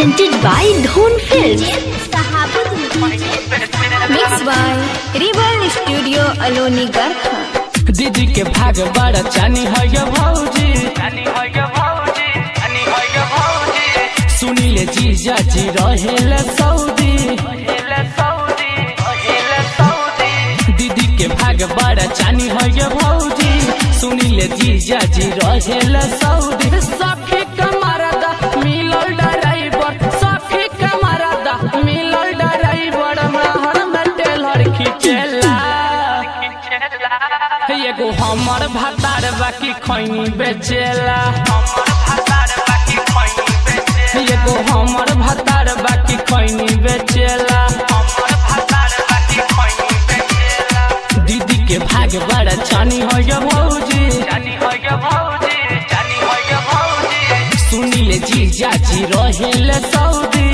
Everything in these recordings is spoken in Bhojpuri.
presented by Dhon Films. Mixed by Rival Studio Aloni Garkha. दीदी के भाग बड़ा चानी है ये भौजी सुनीले जीजा जी रहेले सऊदी दीदी के भाग बड़ा चानी है ये भौजी सुनीले जीजा जी रहेले सऊदी सखी कमरदा मिलल ड्राइवर सखी कमरदा मिलल ड्राइवर महर में टेलर खिचेला एगो हमर भातार बाकी खैनी बेचेला एगो हमर भातार बाकी खैनी बेचेला दीदी के भाग बड़ा चानी हो ये भौजी सुनीले जीजा जी रहेले सऊदी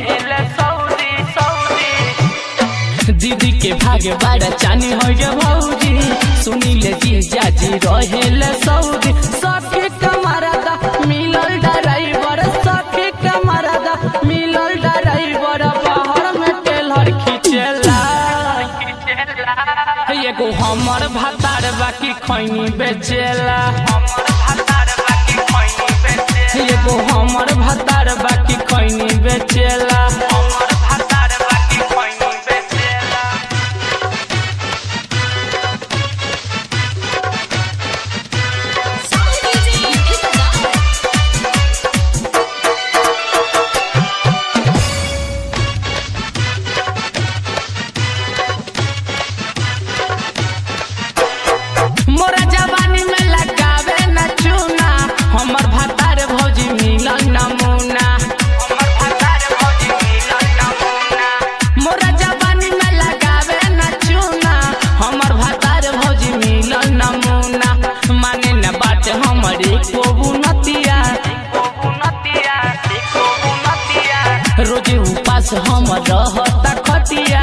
दीदी के भाग बड़ा चानी हो ये भौजी सुनीले जीजा जी रहेले सऊदी सखी कमरदा मिलल ड्राइवर सखी कमरदा मिलल ड्राइवर बाहर में टेलर खिचेला एगो हमर भातार बाकी खैनी बेचेला एगो हमर भातार बाकी खैनी बेचेला मोरा जवानी में लगावे न चूना हमर भातार भौजी मिलन नमूना मोरा जवानी में लगावे न चूना हमर भातार भौजी मिलन नमूना माने न बात हमरे को बुनतिया रोजे उपास हम रहता खटिया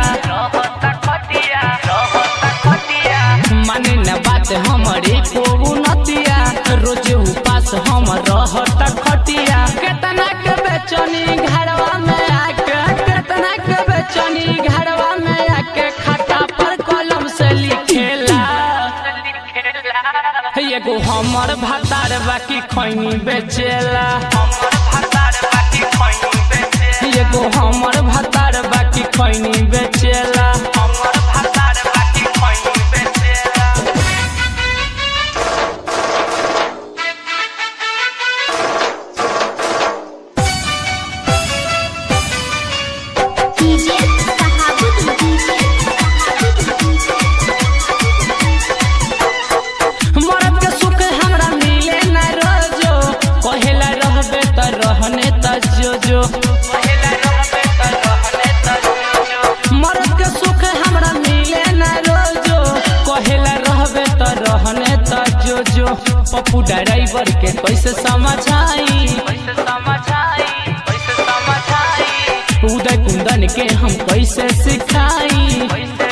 माने न बात हमरे को उनतिया रोज उपास हम रहता खटिया केतना के बेचनी घरवा में आके केतना के बेचनी घरवा में आके खाता पर कलम से लिखेला एगो हमर भातार बाकी खैनी बेचेला एगो हमर भातार बाकी खैनी बेचेला मरद के सुख हमरा मिले न रोजो कहेला रहबे त रहने त जो जो मरद के सुख हमरा मिले न रोजो कहेला रहबे त रहने त जो जो पप्पू ड्राइवर के कैसे समझाई उदय कुंदन के हम कैसे सिखाई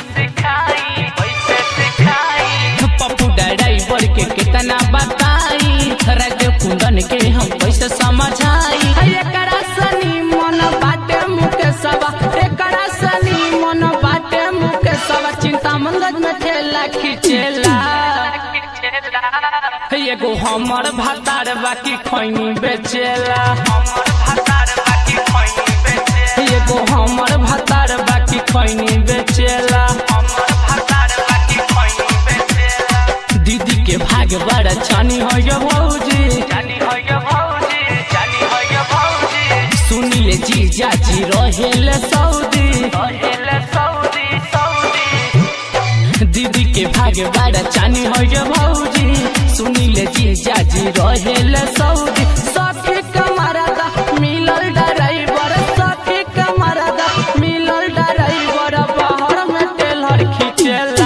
पप्पू ड्राइवर के कितना बताई राजदेव कुंदन के हम कैसे समझाई एकरा सनी मन बाटे मुके सवा एकरा सनी मन बाटे मुके सवा चिंता मंगज में ठेला खिचेला एगो हमर भातार बाकी खैनी बेचेला एगो हमर भातार बाकी खैनी बेचेला दीदी के भाग बड़ा चानी हो ये भौजी सुनीले जीजा जी रहेले सऊदी दीदी के भाग बड़ा चानी हो ये भौजी सुनीले जीजा जी रहेले सऊदी सखी कमरदा मिलल ड्राइवर सखी कमरदा मिलल ड्राइवर बाहर में टेलर खिचेला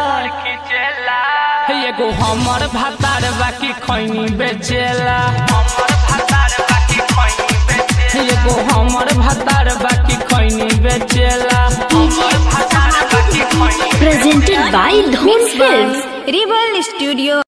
एगो हमर भातार बाकी खैनी बेचेला एगो हमर भातार बाकी खैनी बेचेला Presented by Dhon Films. Rival Studio